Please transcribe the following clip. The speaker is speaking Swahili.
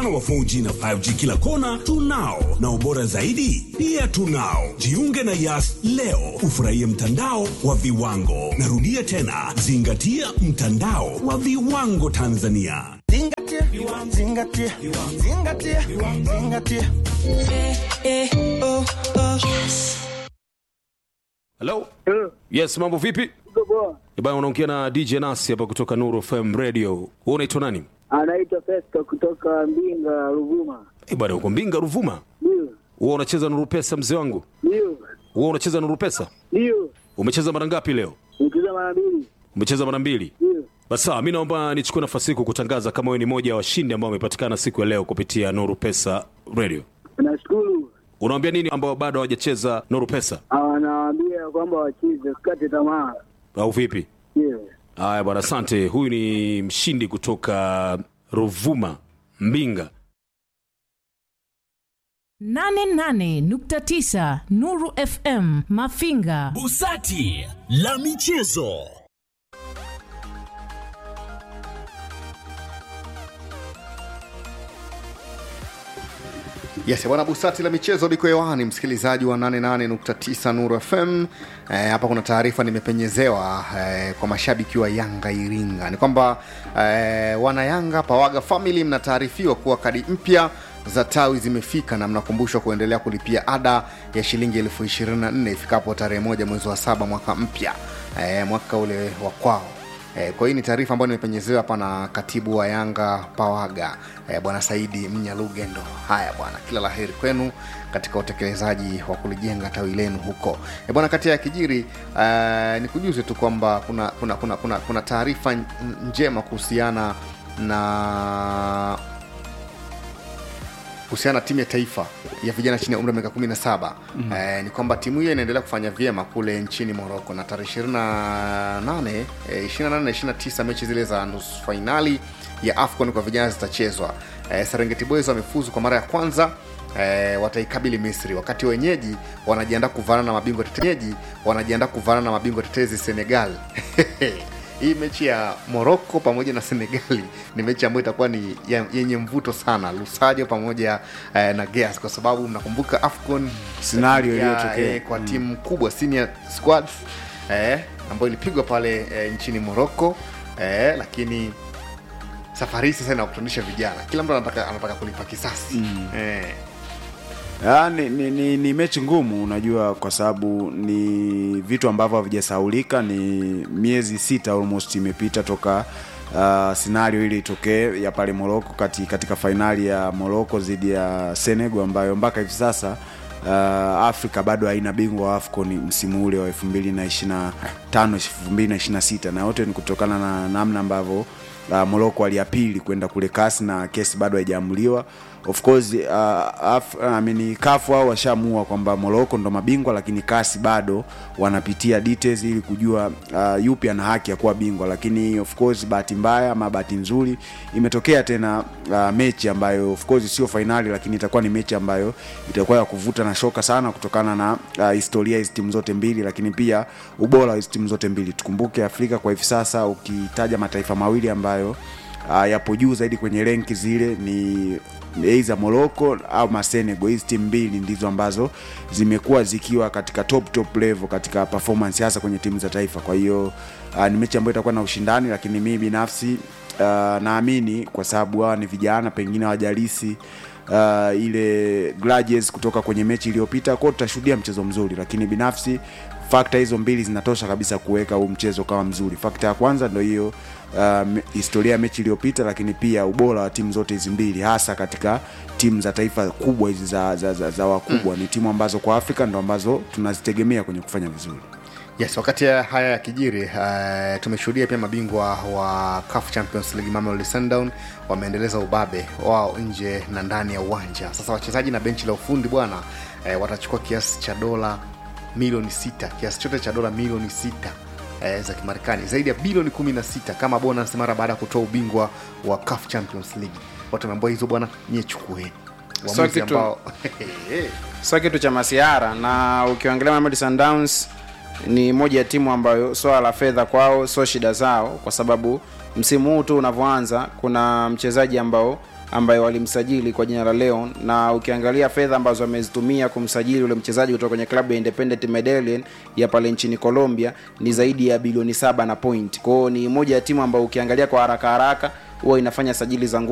mfano wa 4G na 5G kila kona tunao, na ubora zaidi pia tunao. Jiunge na Yas leo ufurahie mtandao wa viwango. Narudia tena, zingatia mtandao wa viwango Tanzania. Zingatia, zingatia, zingatia, zingatia. Hello? Yes, mambo vipi? Eh, Bana unaongea na DJ Nasi hapa kutoka Nuru FM Radio. Wewe unaitwa nani? Anaitwa Festo kutoka Mbinga, Ruvuma. Eh, bana uko Mbinga Ruvuma. Ndio, Wewe unacheza Nuru Pesa mzee wangu? ndio, Wewe unacheza Nuru Pesa? ndio. Umecheza mara ngapi leo? Nikiza mara mbili. Umecheza mara mbili. Ndio. Basi sawa, mimi naomba nichukue nafasi hii kukutangaza kama wewe ni moja ya washindi ambao wamepatikana siku ya leo kupitia Nuru Pesa Radio. Nashukuru. Unawaambia nini ambao bado hawajacheza Nuru Pesa Anawaambia kwamba wacheze, usikate tamaa. au vipi? Ndio. Haya bwana, asante. Huyu ni mshindi kutoka Ruvuma, Mbinga. 88.9 Nuru FM Mafinga. Busati la michezo. Yes, bwana Busati la michezo liko hewani, msikilizaji wa 88.9 Nuru FM. Eh, hapa kuna taarifa nimepenyezewa eh, kwa mashabiki wa Yanga Iringa ni kwamba eh, wana Yanga Pawaga Family mnataarifiwa kuwa kadi mpya za tawi zimefika na mnakumbushwa kuendelea kulipia ada ya shilingi elfu ishirini na nne ifikapo tarehe moja mwezi wa saba mwaka mpya eh, mwaka ule wa kwao Eh, kwa hii ni taarifa ambayo nimepenyezewa hapa na katibu wa Yanga Pawaga eh, bwana Saidi Mnyalugendo. Haya bwana, kila la heri kwenu katika utekelezaji wa kulijenga tawi lenu huko. Eh, bwana, kati ya kijiri eh, nikujuze tu kwamba kuna kuna kuna kuna, kuna taarifa n- njema kuhusiana na kuhusiana na timu ya taifa ya vijana chini ya umri wa miaka 17 mm. eh, ni kwamba timu hiyo inaendelea kufanya vyema kule nchini Morocco na tarehe 28 eh, 28 na 29 mechi zile za nusu fainali ya AFCON kwa vijana zitachezwa. Eh, Serengeti Boys wamefuzu kwa mara ya kwanza eh, wataikabili Misri wakati wenyeji wanajiandaa kuvana na mabingwa tetezi wanajiandaa kuvana na mabingwa tetezi Senegal. hii mechi ya Morocco pamoja na Senegali ni mechi ambayo itakuwa ni ya- yenye mvuto sana, Lusajo pamoja eh, na Geas, kwa sababu mnakumbuka AFCON Scenario ya- iliyotokea. eh, kwa timu kubwa senior squads eh, ambayo ilipigwa pale eh, nchini Morocco eh, lakini safari hii sasa inakutanisha vijana, kila mtu anataka, anataka kulipa kisasi mm. eh, Ah, ni, ni, ni, ni mechi ngumu unajua kwa sababu ni vitu ambavyo havijasaulika ni miezi sita almost imepita toka uh, scenario ile itokee ya pale Morocco kati, katika fainali ya Morocco dhidi ya Senegal ambayo mpaka hivi sasa uh, Afrika bado haina bingwa wa AFCON msimu ule wa 2025 2026 na yote ni kutokana na namna ambavyo uh, Morocco aliapili kwenda kule kasi na kesi bado haijaamliwa of course uh, af, I mean, kafu hao washaamua kwamba Morocco ndo mabingwa lakini kasi bado wanapitia details ili kujua uh, yupi ana haki ya kuwa bingwa lakini of course bahati mbaya ama bahati nzuri imetokea tena uh, mechi ambayo of course sio fainali lakini itakuwa ni mechi ambayo itakuwa ya kuvuta na shoka sana kutokana na uh, historia hizi timu zote mbili lakini pia ubora wa hizi timu zote mbili tukumbuke Afrika kwa hivi sasa ukitaja mataifa mawili ambayo uh, yapo juu zaidi kwenye renki zile ni aidha Morocco au Masenegal. Hizi timu mbili ndizo ambazo zimekuwa zikiwa katika top top level katika performance hasa kwenye timu za taifa. Kwa hiyo uh, ni mechi ambayo itakuwa na ushindani, lakini mimi binafsi uh, naamini kwa sababu hawa ni vijana, pengine hawajalisi uh, ile grudges kutoka kwenye mechi iliyopita, kwao tutashuhudia mchezo mzuri, lakini binafsi fakta hizo mbili zinatosha kabisa kuweka huu mchezo kama mzuri. Fakta ya kwanza ndo hiyo uh, historia ya mechi iliyopita, lakini pia ubora wa timu zote hizi mbili, hasa katika timu za taifa kubwa hizi za, za, za, za wakubwa mm. Ni timu ambazo kwa Afrika ndo ambazo tunazitegemea kwenye kufanya vizuri. Yes, wakati ya haya yakijiri uh, tumeshuhudia pia mabingwa wa CAF Champions League Mamelodi Sundowns wameendeleza ubabe wao nje na ndani ya uwanja. Sasa wachezaji na benchi la ufundi bwana uh, watachukua kiasi cha dola milioni sita, kiasi chote cha dola milioni sita eh, za Kimarekani, zaidi ya bilioni 16 kama bonus mara baada ya kutoa ubingwa wa CAF Champions League. Watu wameambiwa hizo bwana, nyie chukueni Sio Uamuzi kitu- ambao sio kitu cha masiara na ukiangalia Mamelodi Sundowns ni moja ya timu ambayo swala la fedha kwao sio shida zao kwa sababu msimu huu tu unavyoanza kuna mchezaji ambao ambaye walimsajili kwa jina la Leon, na ukiangalia fedha ambazo amezitumia kumsajili ule mchezaji kutoka kwenye klabu ya Independent Medellin ya pale nchini Colombia ni zaidi ya bilioni saba na point. Kwa hiyo ni moja ya timu ambayo ukiangalia kwa haraka haraka huwa inafanya sajili za nguvu